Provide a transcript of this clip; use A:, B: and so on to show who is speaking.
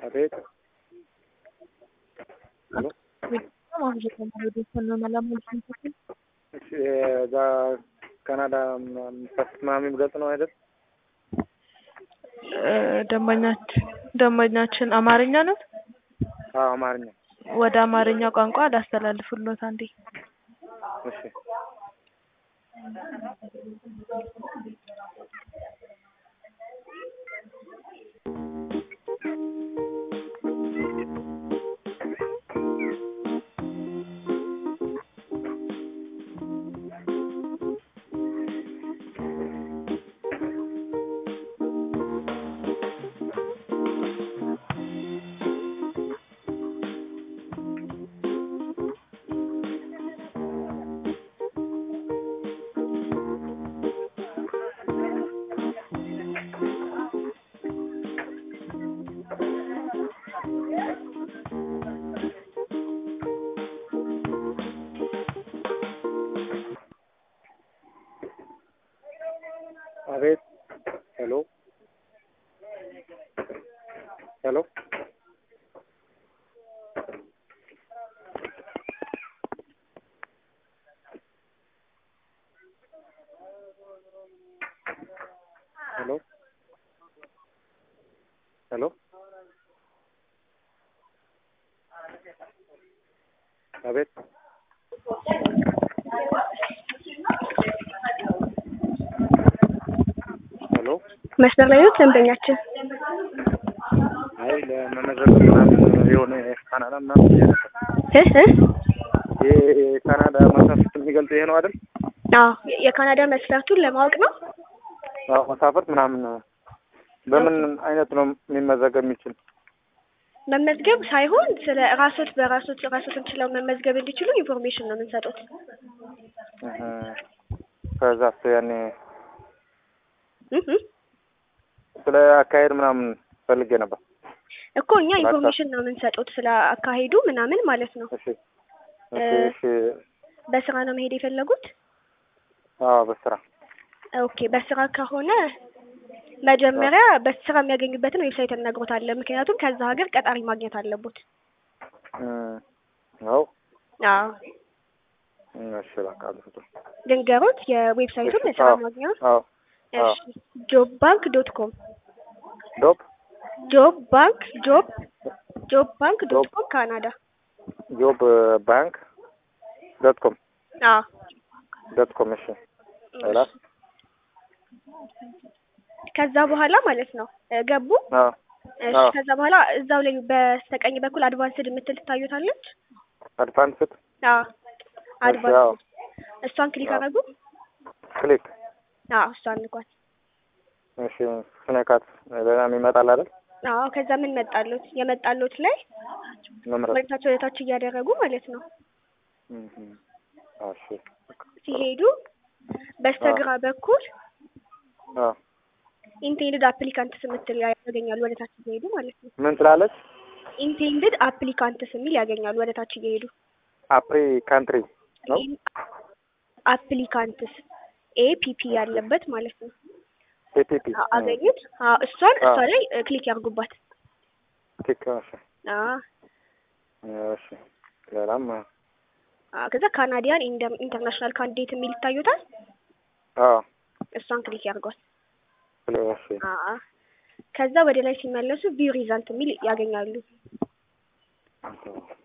A: አቤት ሄሎ እሺ እዛ ካናዳ ፓስፖርት ምናምን የሚገልጽ ነው አይደል?
B: ደንበኛችን ደንበኛችን አማርኛ ነው።
A: አዎ አማርኛ።
B: ወደ አማርኛ ቋንቋ ላስተላልፍሎት አንዴ።
A: እሺ አቤት ሄሎ ሄሎ ሄሎ ሄሎ አቤት ሄሎ
C: መስመር ላይ ነው ደንበኛችን።
A: አይ ለመመዝገብ ምናምን የሆነ ካናዳ ምናምን ብዬ ነበር።
C: እህ እህ
A: ይሄ የካናዳ መሳፍርት የሚገልጽ ይሄ ነው አይደል?
C: አዎ የካናዳ መስፈርቱን ለማወቅ ነው።
A: አዎ መሳፍርት ምናምን በምን አይነት ነው የሚመዘገብ የሚችል?
C: መመዝገብ ሳይሆን ስለ ራሶት በራሶት ራሶትን ችለው መመዝገብ እንዲችሉ ኢንፎርሜሽን ነው የምንሰጡት።
A: እህ ከዛ ያኔ
C: እህ እህ
A: ስለ አካሄድ ምናምን ፈልጌ ነበር።
C: እኮ እኛ ኢንፎርሜሽን ነው የምንሰጡት ስለ አካሄዱ ምናምን ማለት ነው።
A: እሺ እሺ እሺ
C: በስራ ነው መሄድ የፈለጉት?
A: አዎ በስራ
C: ኦኬ በስራ ከሆነ መጀመሪያ በስራ የሚያገኙበትን ዌብሳይት እነግሮታለን። ምክንያቱም ከዛ ሀገር ቀጣሪ ማግኘት አለቦት።
A: እም አዎ
C: አዎ
A: እሺ በቃ አልኩት።
C: ልንገሮት የዌብሳይቱን
A: እሺ፣
C: የስራ
A: አዎ፣
C: ማግኛ
A: አዎ
C: እሺ ጆብ ባንክ ዶት ኮም
A: ዶፕ
C: ጆብ ባንክ ጆብ ጆብ ባንክ ዶት ኮም ካናዳ
A: ጆብ ባንክ ዶት ኮም
C: አዎ
A: ዶት ኮም እሺ ሌላ
C: ከዛ በኋላ ማለት ነው እ ገቡ
A: አዎ
C: እሺ
A: አዎ
C: ከዛ በኋላ እዛው ላይ በስተቀኝ በኩል አድቫንስድ የምትል ትታዩታለች
A: አድቫንስድ
C: አዎ
A: አዎ
C: አድቫንስድ እሷን ክሊክ
A: አዎ።
C: አደረጉ
A: ክሊክ
C: አዎ እሷን ንኳት
A: እሺ ስነካት ሌላ ይመጣል አይደል?
C: አዎ ከዛ ምን መጣሉት የመጣሉት ላይ
A: መምረጥ
C: ወደታች ወደታች እያደረጉ ማለት ነው
A: እም እሺ
C: ሲሄዱ በስተግራ በኩል
A: አዎ
C: ኢንቴንድድ አፕሊካንትስ የምትል ያገኛሉ ወደ ታች እየሄዱ ማለት ነው።
A: ምን ትላለች?
C: ኢንቴንድድ አፕሊካንትስ የሚል ያገኛሉ ወደ ታች እየሄዱ
A: አፕሪ ካንትሪ ነው
C: አፕሊካንትስ ኤፒፒ ያለበት ማለት ነው።
A: ኤፒፒ
C: አ- አገኙት? አዎ እሷን እሷ
A: አዎ።
C: ላይ እ፣ ክሊክ ያርጉባት።
A: ቲክ እሺ
C: አዎ
A: እሺ ሌላም
C: አዎ፣ ከዛ ካናዲያን ኢንደ- ኢንተርናሽናል ካንዲዴት የሚል ይታዩታል።
A: አዎ
C: እሷን ክሊክ ያርጓት።
A: እሺ
C: አዎ ከዛ ወደ ላይ ሲመለሱ ቪው ሪዛልት የሚል ያገኛሉ።